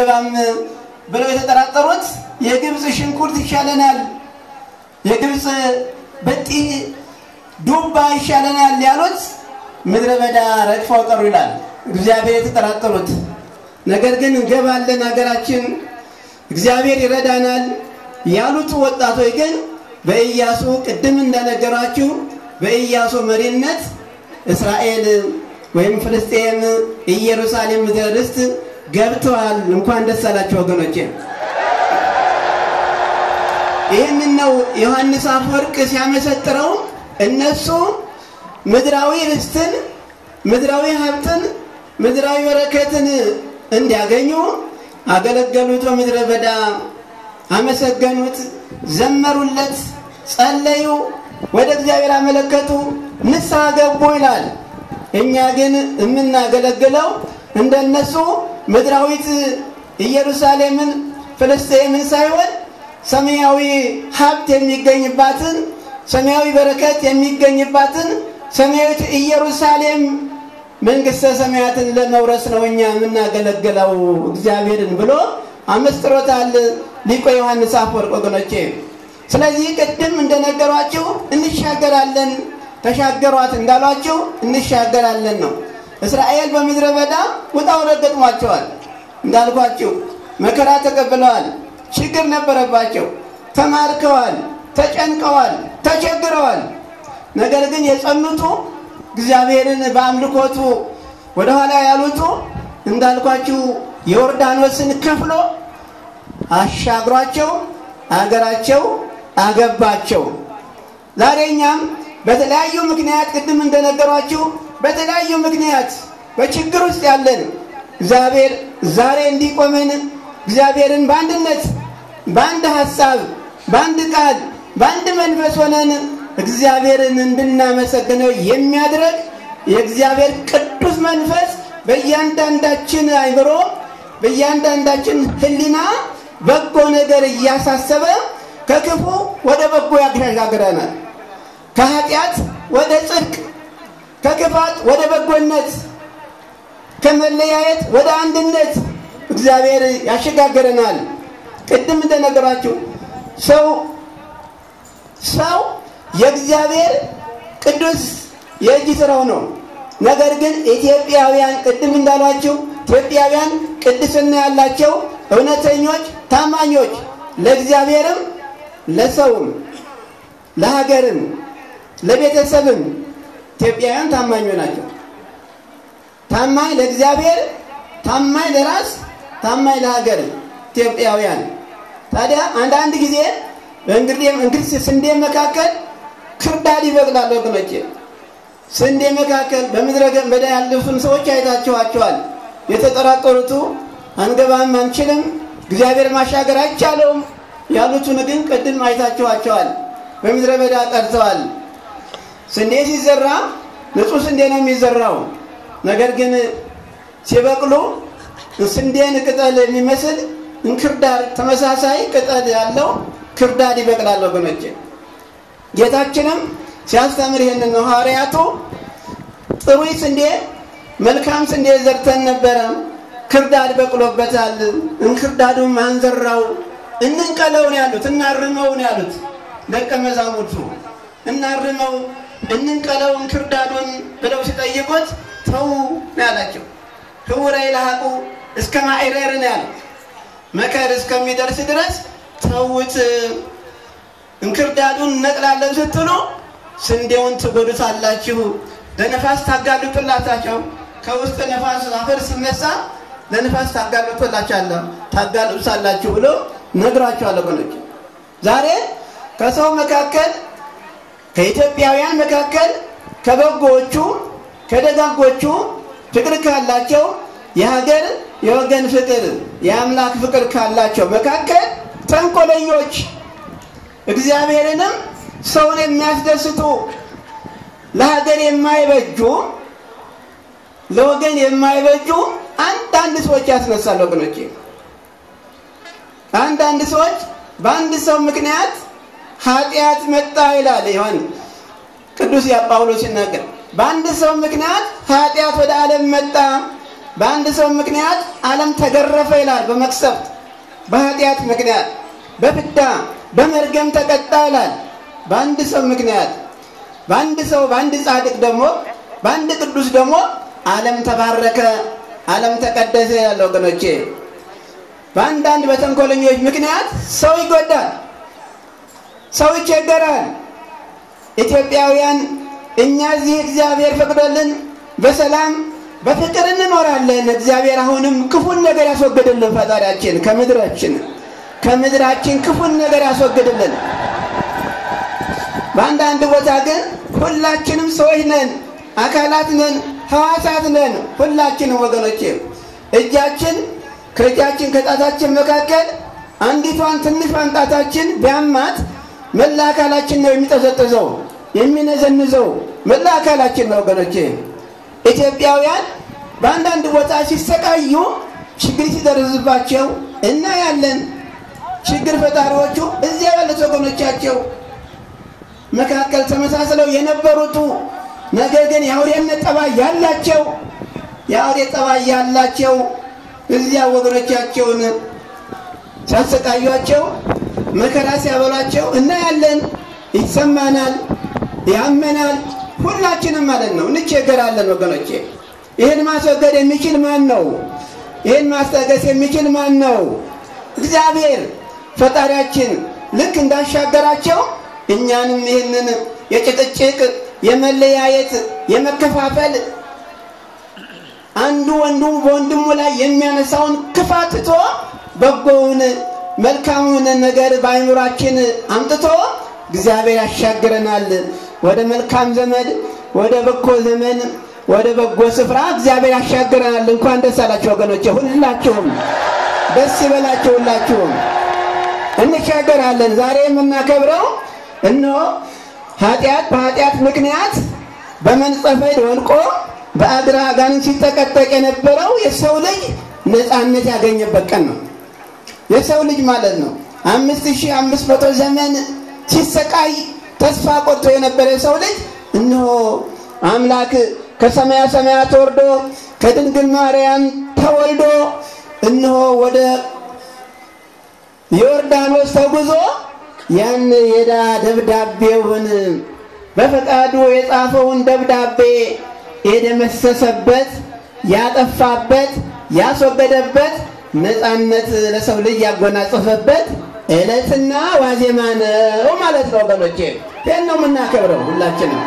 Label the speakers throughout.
Speaker 1: አንገባም ብለው የተጠራጠሩት የግብፅ ሽንኩርት ይሻለናል፣ የግብፅ በጢ ዱባ ይሻለናል ያሉት ምድረ በዳ ረግፈው ቀሩ ይላል። እግዚአብሔር የተጠራጠሩት ነገር ግን እንገባለን ሀገራችን እግዚአብሔር ይረዳናል ያሉት ወጣቶች ግን በኢያሱ ቅድም እንደነገሯችሁ በኢያሱ መሪነት እስራኤል ወይም ፍልስጤም ኢየሩሳሌም ምድረ ርስት ገብተዋል። እንኳን ደስ አላቸው ወገኖቼ። ይህንን ነው ዮሐንስ አፈወርቅ ሲያመሰጥረው እነሱ ምድራዊ ርስትን፣ ምድራዊ ሀብትን፣ ምድራዊ በረከትን እንዲያገኙ አገለገሉት። በምድረ በዳ አመሰገኑት፣ ዘመሩለት፣ ጸለዩ፣ ወደ እግዚአብሔር አመለከቱ፣ ንስሐ ገቡ ይላል። እኛ ግን የምናገለግለው እንደነሱ ምድራዊት ኢየሩሳሌምን ፍልስጤምን ሳይሆን ሰማያዊ ሀብት የሚገኝባትን ሰማያዊ በረከት የሚገኝባትን ሰማያዊት ኢየሩሳሌም መንግስተ ሰማያትን ለመውረስ ነው እኛ የምናገለግለው እግዚአብሔርን ብሎ አመስጥሮታል ሊቆ ዮሐንስ አፈወርቅ ወገኖቼ። ስለዚህ ቅድም እንደነገሯችሁ እንሻገራለን፣ ተሻገሯት እንዳሏችሁ እንሻገራለን ነው። እስራኤል በምድረ በዳ ውጣ ውረድ ገጥሟቸዋል። እንዳልኳችሁ መከራ ተቀብለዋል፣ ችግር ነበረባቸው፣ ተማርከዋል፣ ተጨንቀዋል፣ ተቸግረዋል። ነገር ግን የጸኑቱ እግዚአብሔርን በአምልኮቱ ወደኋላ ያሉቱ እንዳልኳችሁ የዮርዳኖስን ከፍሎ አሻግሯቸው አገራቸው አገባቸው። ዛሬ እኛም በተለያዩ ምክንያት ቅድም እንደነገሯችሁ በተለያዩ ምክንያት በችግር ውስጥ ያለን እግዚአብሔር ዛሬ እንዲቆመን እግዚአብሔርን በአንድነት በአንድ ሀሳብ በአንድ ቃል በአንድ መንፈስ ሆነን እግዚአብሔርን እንድናመሰግነው የሚያድረግ የእግዚአብሔር ቅዱስ መንፈስ በእያንዳንዳችን አይምሮ በእያንዳንዳችን ሕሊና በጎ ነገር እያሳሰበ ከክፉ ወደ በጎ ያሻግረናል። ከኃጢአት ወደ ጽድቅ፣ ከክፋት ወደ በጎነት፣ ከመለያየት ወደ አንድነት እግዚአብሔር ያሸጋግረናል። ቅድም እንደነገራችሁ ሰው ሰው የእግዚአብሔር ቅዱስ የእጅ ስራው ነው። ነገር ግን ኢትዮጵያውያን ቅድም እንዳሏችሁ ኢትዮጵያውያን ቅድስና ያላቸው እውነተኞች፣ ታማኞች ለእግዚአብሔርም ለሰውም ለሀገርም ለቤተሰብም ኢትዮጵያውያን ታማኞች ናቸው። ታማኝ ለእግዚአብሔር፣ ታማኝ ለራስ፣ ታማኝ ለሀገር ኢትዮጵያውያን። ታዲያ አንዳንድ ጊዜ በእንግዲህ እንግዲህ ስንዴ መካከል ክርዳድ ይበቅላል ወገኖቼ። ስንዴ መካከል በምድረ በዳ ያሉትን ሰዎች አይታችኋቸዋል። የተጠራጠሩቱ አንገባም፣ አንችልም፣ እግዚአብሔር ማሻገር አይቻለውም ያሉትን ግን ቅድም አይታችኋቸዋል። በምድረ በዳ ቀርተዋል። ስንዴ ሲዘራ ንጹሕ ስንዴ ነው የሚዘራው። ነገር ግን ሲበቅሉ ስንዴን ቅጠል የሚመስል እንክርዳድ ተመሳሳይ ቅጠል ያለው ክርዳድ ይበቅላል ወገኖቼ። ጌታችንም ሲያስተምር ይህንን ነው። ሐዋርያቱ ጥሩ ስንዴ መልካም ስንዴ ዘርተን ነበረ፣ ክርዳድ በቅሎበታል። እንክርዳዱ ማንዘራው እንንቀለው ነው ያሉት፣ እናርመው ነው ያሉት ደቀ መዛሙርቱ። እናርመው እንንቀለው እንክርዳዱን ብለው ሲጠይቁት ተው ነው ያላቸው። ህውረ ይልሐቁ እስከ ማዕረር ነው ያሉት። መከር እስከሚደርስ ድረስ ተውት። እንክርዳዱን እነቅላለን ስትሉ ስንዴውን ትጎዱታላችሁ፣ ለነፋስ ታጋልጡላታቸው። ከውስጥ ነፋስ አፈር ሲነሳ ለነፋስ ታጋልጡላችኋለሁ ታጋልጡሳላችሁ ብሎ ነግሯቸዋል። ወገኖች ዛሬ ከሰው መካከል ከኢትዮጵያውያን መካከል ከበጎዎቹ ከደጋጎቹ ፍቅር ካላቸው የሀገር የወገን ፍቅር የአምላክ ፍቅር ካላቸው መካከል ተንኮለኞች እግዚአብሔርንም ሰውን የሚያስደስቱ ለሀገር የማይበጁ ለወገን የማይበጁ አንዳንድ ሰዎች ያስነሳል። ወገኖቼ አንዳንድ ሰዎች በአንድ ሰው ምክንያት ኃጢአት መጣ ይላል ይሆን ቅዱስ ጳውሎስ ሲናገር፣ በአንድ ሰው ምክንያት ኃጢአት ወደ ዓለም መጣ፣ በአንድ ሰው ምክንያት ዓለም ተገረፈ ይላል። በመቅሰፍት በኃጢአት ምክንያት በፍዳ በመርገም ተቀጣ ይላል። በአንድ ሰው ምክንያት በአንድ ሰው በአንድ ጻድቅ ደግሞ በአንድ ቅዱስ ደግሞ ዓለም ተባረከ፣ ዓለም ተቀደሰ ያለ ወገኖቼ። በአንዳንድ በተንኮለኞች ምክንያት ሰው ይጎዳል፣ ሰው ይቸገራል። ኢትዮጵያውያን እኛ እዚህ እግዚአብሔር ፈቅዶልን በሰላም በፍቅር እንኖራለን። እግዚአብሔር አሁንም ክፉን ነገር ያስወግድልን። ፈጣሪያችን ከምድራችን ከምድራችን ክፉን ነገር ያስወግድልን። በአንዳንድ ቦታ ግን ሁላችንም ሰዎች ነን፣ አካላት ነን፣ ሕዋሳት ነን። ሁላችንም ወገኖቼ እጃችን ከእጃችን ከጣታችን መካከል አንዲቷን ትንሽ ጣታችን ቢያማት መላ አካላችን ነው የሚጠዘጥዘው የሚነዘንዘው መላ አካላችን ነው ወገኖቼ። ኢትዮጵያውያን በአንዳንድ ቦታ ሲሰቃዩ ችግር ሲደርስባቸው እናያለን። ችግር ፈጣሪዎቹ እዚያ ያሉት ወገኖቻቸው መካከል ተመሳስለው የነበሩቱ ነገር ግን የአውሬነት ጠባይ ያላቸው የአውሬ ጠባይ ያላቸው እዚያ ወገኖቻቸውን ሲያሰቃዩቸው መከራ ሲያበሏቸው እናያለን። ይሰማናል፣ ያመናል። ሁላችንም ማለት ነው እንቸገራለን ወገኖቼ። ይህን ማስወገድ የሚችል ማን ነው? ይህን ማስታገስ የሚችል ማን ነው? እግዚአብሔር ፈጣሪያችን ልክ እንዳሻገራቸው እኛንም ይህንን የጭቅጭቅ የመለያየት የመከፋፈል አንዱ ወንዱ በወንድሙ ላይ የሚያነሳውን ክፋት ትቶ በጎውን መልካሙን ነገር በአይምሯችን አምጥቶ እግዚአብሔር ያሻግረናል ወደ መልካም ዘመን፣ ወደ በጎ ዘመን፣ ወደ በጎ ስፍራ እግዚአብሔር ያሻግረናል። እንኳን ደስ አላችሁ ወገኖቼ፣ ሁላችሁም ደስ ይበላችሁ። ሁላችሁም እንሻገራለን። ዛሬ የምናከብረው እነሆ ኃጢአት በኃጢአት ምክንያት በመንጸፈ ወድቆ በአግራ አጋንንት ሲጠቀጠቅ የነበረው የሰው ልጅ ነፃነት ያገኘበት ቀን ነው። የሰው ልጅ ማለት ነው አምስት ሺህ አምስት መቶ ዘመን ሲሰቃይ ተስፋ ቆርጦ የነበረ የሰው ልጅ እነሆ አምላክ ከሰማያ ሰማያት ወርዶ ከድንግል ማርያም ተወልዶ እነሆ ወደ ዮርዳኖስ ተጉዞ ያን የዕዳ ደብዳቤውን በፈቃዱ የጻፈውን ደብዳቤ የደመሰሰበት ያጠፋበት ያስወገደበት ነፃነት ለሰው ልጅ ያጎናጸፈበት ዕለትና ዋዜማ ነው ማለት ነው ወገኖቼ። ይህን ነው የምናከብረው ሁላችንም።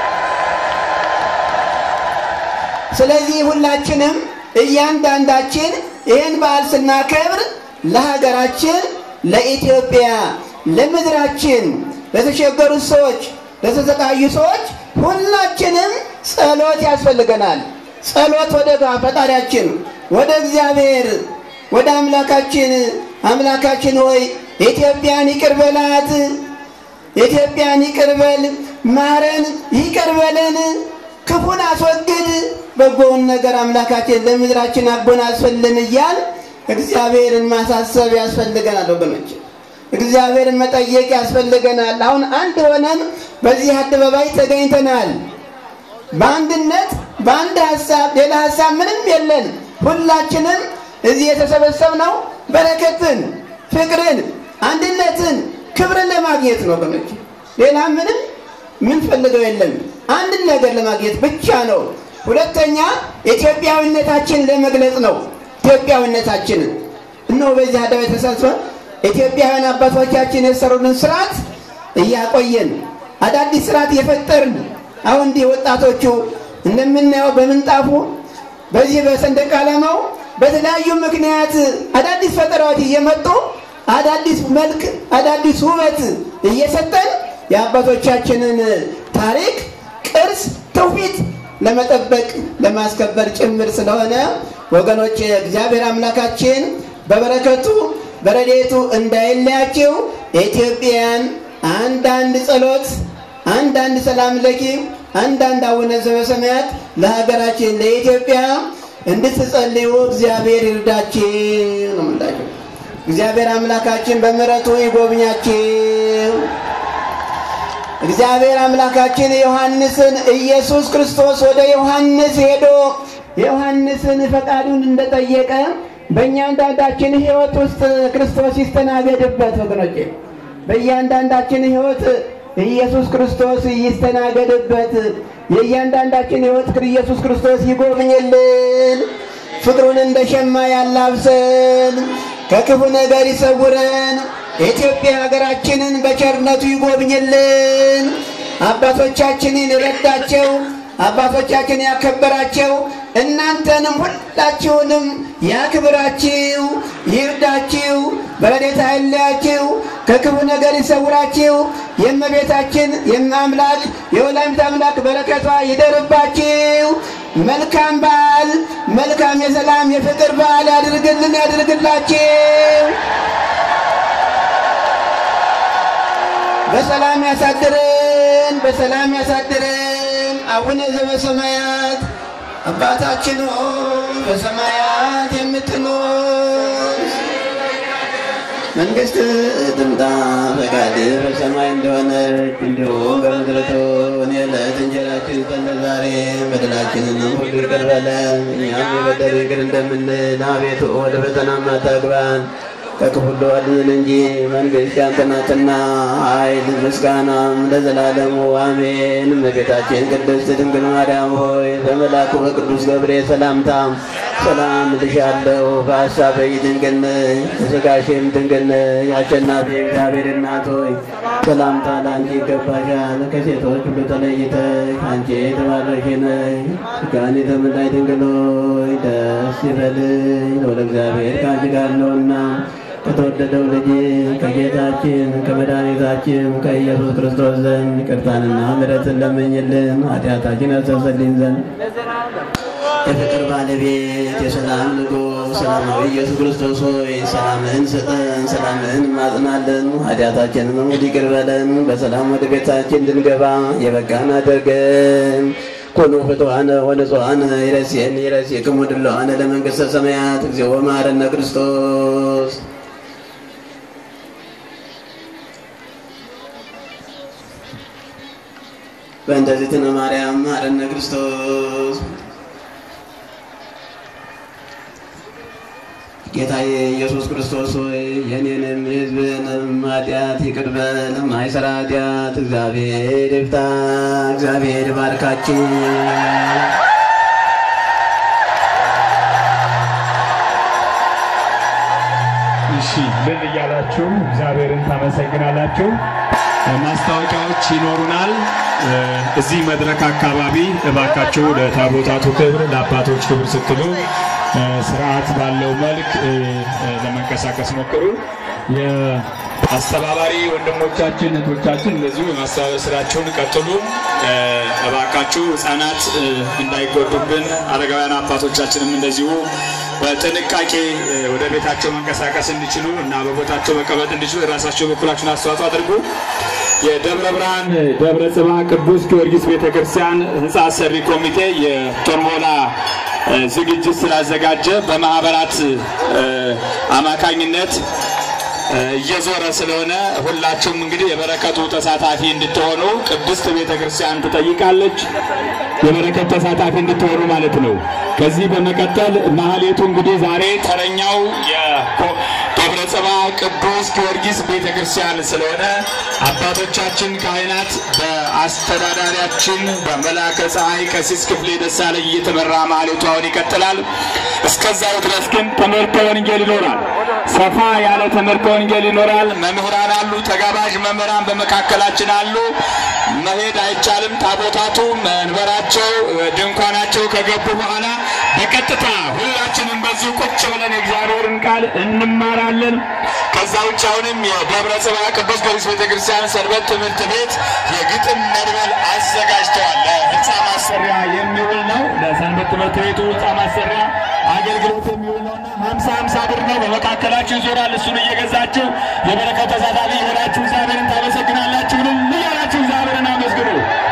Speaker 1: ስለዚህ ሁላችንም እያንዳንዳችን ይህን በዓል ስናከብር ለሀገራችን፣ ለኢትዮጵያ፣ ለምድራችን፣ ለተቸገሩት ሰዎች፣ ለተሰቃዩ ሰዎች ሁላችንም ጸሎት ያስፈልገናል። ጸሎት ወደ ፈጣሪያችን ወደ እግዚአብሔር ወደ አምላካችን አምላካችን ሆይ ኢትዮጵያን ይቅር በላት፣ ኢትዮጵያን ይቅር በል፣ ማረን፣ ይቅር በለን፣ ክፉን አስወግድ፣ በጎውን ነገር አምላካችን ለምድራችን አጎናጽፍልን እያል እግዚአብሔርን ማሳሰብ ያስፈልገናል ወገኖች። እግዚአብሔርን መጠየቅ ያስፈልገናል። አሁን አንድ ሆነን በዚህ አደባባይ ተገኝተናል። በአንድነት በአንድ ሀሳብ፣ ሌላ ሀሳብ ምንም የለን። ሁላችንም እዚህ የተሰበሰብነው በረከትን፣ ፍቅርን፣ አንድነትን፣ ክብርን ለማግኘት ነው ወገኖች። ሌላ ምንም ምንፈልገው የለም። አንድን ነገር ለማግኘት ብቻ ነው። ሁለተኛ ኢትዮጵያዊነታችንን ለመግለጽ ነው። ኢትዮጵያዊነታችንን እነሆ በዚህ አደባባይ ተሰብስበን ኢትዮጵያውያን አባቶቻችን የሰሩልን ስርዓት እያቆየን አዳዲስ ስርዓት እየፈጠርን አሁን እንዲህ ወጣቶቹ እንደምናየው በምንጣፉ በዚህ በሰንደቅ ዓላማው በተለያዩ ምክንያት አዳዲስ ፈጠራዎች እየመጡ አዳዲስ መልክ አዳዲስ ውበት እየሰጠን የአባቶቻችንን ታሪክ፣ ቅርስ፣ ትውፊት ለመጠበቅ ለማስከበር ጭምር ስለሆነ ወገኖች እግዚአብሔር አምላካችን በበረከቱ በረዴቱ እንዳይለያቸው ኢትዮጵያን አንዳንድ ጸሎት፣ አንዳንድ ሰላም ለኪ፣ አንዳንድ አቡነ ዘበሰማያት ለሀገራችን ለኢትዮጵያ እንድትጸልዩ እግዚአብሔር ይርዳችሁ ነው የምላችሁ። እግዚአብሔር አምላካችን በምሕረቱ ይጎብኛችሁ። እግዚአብሔር አምላካችን ዮሐንስን ኢየሱስ ክርስቶስ ወደ ዮሐንስ ሄዶ የዮሐንስን ፈቃዱን እንደጠየቀ በእያንዳንዳችን ሕይወት ውስጥ ክርስቶስ ይስተናገድበት። ወገኖቼ በእያንዳንዳችን ሕይወት ኢየሱስ ክርስቶስ ይስተናገድበት። የእያንዳንዳችን ሕይወት ኢየሱስ ክርስቶስ ይጎብኝልን። ፍቅሩን እንደ ሸማ ያላብሰን፣ ከክፉ ነገር ይሰውረን። የኢትዮጵያ ሀገራችንን በቸርነቱ ይጎብኝልን። አባቶቻችንን የረዳቸው አባቶቻችን ያከበራቸው እናንተንም ሁላችሁንም ያክብራችሁ፣ ይርዳችሁ፣ በረድኤቱ አይለያችሁ፣ ከክፉ ነገር ይሰውራችሁ። የእመቤታችን የአምላክ የወላዲተ አምላክ በረከቷ ይደርባችሁ። መልካም በዓል፣ መልካም የሰላም የፍቅር በዓል ያድርግልን ያድርግላችሁ። በሰላም ያሳድረን፣ በሰላም ያሳድረን። አቡነ ዘበሰማያት አባታችን ሆይ በሰማያት የምትኖር መንግስት ትምጣ፣ ፈቃድህ በሰማይ እንደሆነች እንዲሁም በምድር ትሁን። የዕለት እንጀራችንን ስጠን ዛሬ፣ በደላችንንም ሁሉ ይቅር በለን እኛም የበደሉንን ይቅር እንደምንል። አቤቱ ወደ ፈተና አታግባን ከክፉ ሁሉ አድነን እንጂ መንግሥት ያንተ ናትና፣ ኃይል ምስጋናም ለዘላለሙ አሜን። እመቤታችን ቅድስት ድንግል ማርያም ሆይ በመልአኩ በቅዱስ ገብርኤል ሰላምታ ሰላም እልሻለሁ። በሐሳብሽ ድንግል ነሽ፣ በሥጋሽም ድንግል ነሽ። የአሸናፊ እግዚአብሔር እናት ሆይ ሰላምታ ለአንቺ ይገባሻል። ከሴቶች ሁሉ ተለይተሽ አንቺ የተባረክሽ ነሽ። ሥጋን የተመላሽ ድንግል ሆይ ደስ ይበልሽ፣ ልዑል እግዚአብሔር ከአንቺ ጋር ነውና ከተወደደው ልጅ ከጌታችን ከመድኃኒታችን ከኢየሱስ ክርስቶስ ዘንድ ይቅርታንና ምሕረትን ለምኝልን ኃጢአታችን ያስተሰርይልን ዘንድ የፍቅር ባለቤት የሰላም ንጉሥ ሰላማዊ ኢየሱስ ክርስቶስ ሆይ ሰላምህን ስጠን፣ ሰላምህን ማጽናለን፣ ኃጢአታችንን ሁሉ ይቅር በለን፣ በሰላም ወደ ቤታችን እንድንገባ የበቃን አድርገን። ኮኑ ፍትዋነ ወንጹሐነ ይረሴን ይረሴክሙ ድለዋነ ለመንግሥተ ሰማያት እግዚኦ መሐረነ ክርስቶስ በእንተዚትነ ማርያም መሐረነ ክርስቶስ ጌታዬ ኢየሱስ ክርስቶስ ሆይ የኔንም የሕዝብንም ኃጢአት ይቅር በል። ማይሰራ ኃጢአት እግዚአብሔር ይፍታ። እግዚአብሔር ይባርካችሁ።
Speaker 2: እሺ ምን እያላችሁ እግዚአብሔርን ታመሰግናላችሁ። ማስታወቂያዎች ይኖሩናል። እዚህ መድረክ አካባቢ እባካችሁ ለታቦታቱ ክብር፣ ለአባቶች ክብር ስትሉ ስርዓት ባለው መልክ ለመንቀሳቀስ ሞክሩ። የአስተባባሪ ወንድሞቻችን እህቶቻችን እንደዚሁ የማስተባበር ስራቸውን ቀጥሉ። እባካችሁ ህጻናት እንዳይጎዱብን፣ አረጋውያን አባቶቻችንም እንደዚሁ በጥንቃቄ ወደ ቤታቸው መንቀሳቀስ እንዲችሉ እና በቦታቸው መቀመጥ እንዲችሉ የራሳቸው በኩላችሁን አስተዋጽኦ አድርጉ። የደብረ ብርሃን ደብረ ጽባ ቅዱስ ጊዮርጊስ ቤተክርስቲያን ህንፃ ሰሪ ኮሚቴ የቶርሞላ ዝግጅት ስላዘጋጀ በማህበራት አማካኝነት እየዞረ ስለሆነ ሁላችሁም እንግዲህ የበረከቱ ተሳታፊ እንድትሆኑ ቅድስት ቤተ ክርስቲያን ትጠይቃለች። የበረከት ተሳታፊ እንድትሆኑ ማለት ነው። ከዚህ በመቀጠል ማህሌቱ እንግዲህ ዛሬ ተረኛው የደብረ ጽባ ቅዱስ ጊዮርጊስ ቤተ ክርስቲያን ስለሆነ አባቶቻችን ካህናት በአስተዳዳሪያችን በመላከ ፀሐይ ቀሲስ ክፍሌ ደሳለኝ እየተመራ ማህሌቱ አሁን ይቀጥላል። እስከዛው ድረስ ግን ትምህርተ ወንጌል ይኖራል። ሰፋ ያለ ትምህርተ ወንጌል ይኖራል። መምህራን አሉ፣ ተጋባዥ መምህራን በመካከላችን አሉ። መሄድ አይቻልም። ታቦታቱ መንበራቸው፣ ድንኳናቸው ከገቡ በኋላ በቀጥታ ሁላችንም በዚሁ ቁጭ ብለን የእግዚአብሔርን ቃል እንማራለን። ከዛ ውጭ አሁንም የደብረ ጽባ ቅዱስ ጊዮርጊስ ቤተክርስቲያን ሰንበት ትምህርት ቤት የግጥም መድበል አዘጋጅተዋል። ለህንፃ ማሰሪያ የሚውል ነው። ለሰንበት ትምህርት ቤቱ ህንፃ ማሰሪያ አገልግሎት የሚውል ነውና ሀምሳ ሀምሳ ብር ነው። በመካከላችሁ ይዞራል። እሱን እየገዛችሁ የበረከት ተሳታፊ የሆናችሁ እግዚአብሔርን ታመሰግናላችሁ። ምን እያላችሁ እግዚአብሔርን አመስግኑ።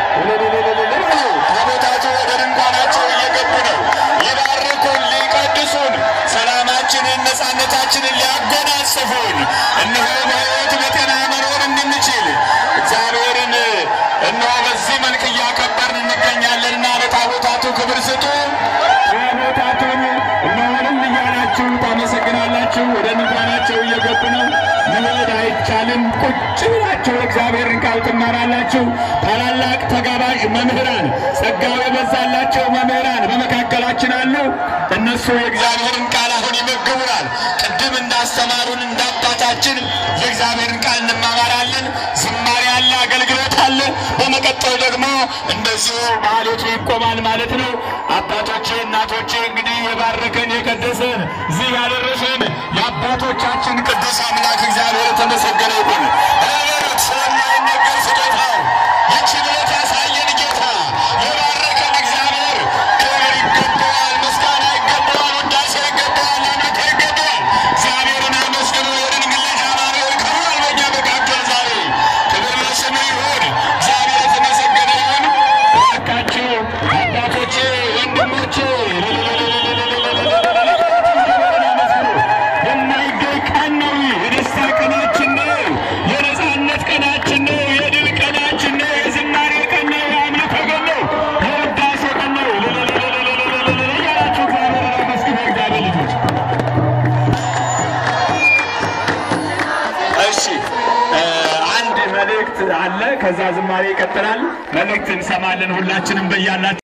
Speaker 2: ታቦታቱ ወደ ድንኳናቸው እየገቡ ነው። ሊባርኩን፣ ሊቀድሱን፣ ሰላማችንን፣ ነፃነታችንን ሊያጎናጽፉን እነሆ በሕይወት በጤና መኖር እንድንችል እግዚአብሔርን እነሆ በዚህ መልክ እያከበርን እንገኛለንና ለታቦታቱ ክብር ስጡ። ድንኳናቸው እየገቡ ነው። መሄድ አይቻልም። ቁጭ ብላችሁ እግዚአብሔርን ቃል ትማራላችሁ። ታላላቅ ተጋባዥ መምህራን፣ ጸጋው የበዛላቸው መምህራን በመካከላችን አሉ። እነሱ የእግዚአብሔርን ቃል አሁን ይመግቡናል። ቅድም እንዳስተማሩን እንደ አባታችን የእግዚአብሔርን ቃል እንማማራለን። ዝማሬ አለ፣ አገልግሎት አለ። በመቀጠል ደግሞ እንደዚሁ ማህሌቱ ይቆማል ማለት ነው። አባቶቼ እናቶቼ፣ እንግዲህ የባረከን የቀደሰን እዚህ ያደረሰን የአባቶቻችን ቅዱስ አምላክ እግዚአብሔር የተመሰገነ ይሁን። እረፍት ስለማይነገር ስጦታው ይችን ዕለት ያሳየን ጌታ የባረከን እግዚአብሔር ክብር ይገባዋል፣ ምስጋና ይገባዋል፣ ውዳሴ ይገባዋል፣ አምልኮ ይገባዋል። እግዚአብሔርን አመስግኑ። የድንግል ልጅ አማኑኤል ክብሯል በእኛ መካከል ዛሬ። ክብር ለስሙ ይሁን። እግዚአብሔር የተመሰገነ ይሁን። እባካችሁ አባቶቼ፣ ወንድሞቼ የማይገኝ ቀን ነው። የደስታ ቀናችን ነው። የነጻነት ቀናችን ነው። የድል ቀናችን ነው። የዝማሬ ቀን ነው። የአምልኮ ቀን ነው። የውዳሴ ቀን ነው። እያላችሁ እግዚአብሔርን አመስግኑ። እግዚአብሔር ልጆች እሺ አንድ መልእክት አለ። ከዛ ዝማሬ ይቀጥላል። መልእክት እንሰማለን። ሁላችንም በያላችሁ